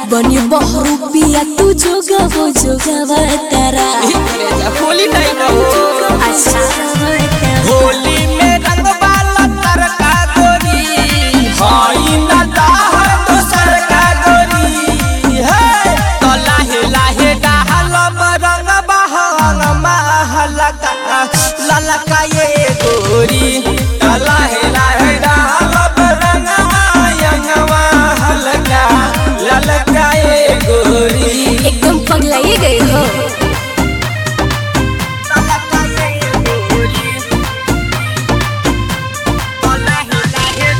बनी बहरू पिया तू जोगावो जोगावा तारा होली टाइम हो अच्छा होली में रंग वाला तरका गोरी हई ना दाहर दोसर का गोरी हे तो लाहे लाहे डाहल रंग बहंग महलका ललका ये गोरी तो लाहे लाहे डाहल रंग आयंग महलका ललका ये गोरी एकदम पगलाइए गए हो ललका ये गोरी तो लाहे लाहे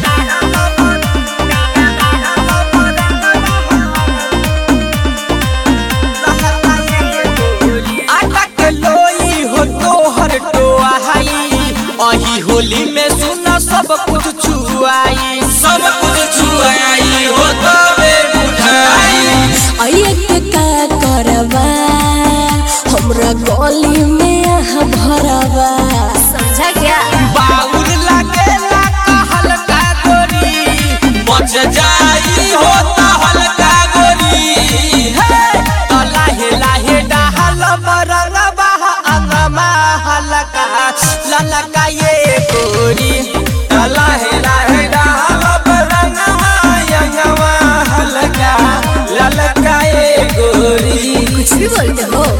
आटा के लोई हो तोहर टोहाई अही होली में सुना सब कुछ छुआई सब कुछ छुआई हो तबे बुझाई अये के का करवा हमरा गली में आह भरवा समझा क्या बाउल लागेला कहल का गोरी बच जाई हो तहल का गोरी हे तो लाहे लाहे डाहल बरंग बह अंगमा हलका ललका ये गोरी तो लाहे लाहे डाहल बरंग अंगमा हलका ललका ये गोरी कुछ भी बोलते हो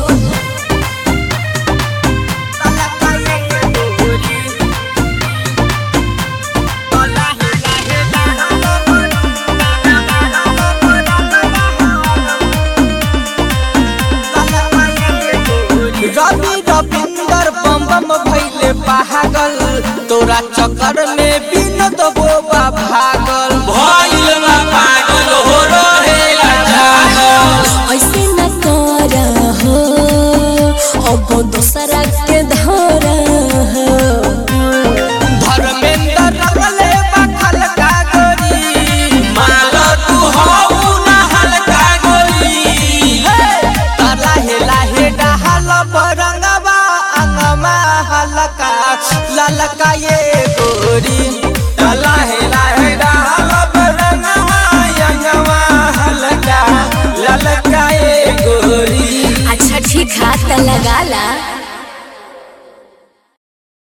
ललका ये गोरी तो लाहे लाहे डाहल रवि रविंदर बम बम भैले पागल तोरा चक्कर में बिनत बोबा भागल भइल बा पागल हो रहेला जागल ऐसे न कर हो अब दोसरा के धर हो धर्मेंद्र रगले बखल का गोरी माल तू हऊ ना हल्का गोरी हे लाहे लाहे डहल बरंगवा अंगमा हलका ललका ये गोरी लाहे लाहे डहल बरंगवा अंगमा हलका ललका ये गोरी अच्छा ठीक हाथ लगा ला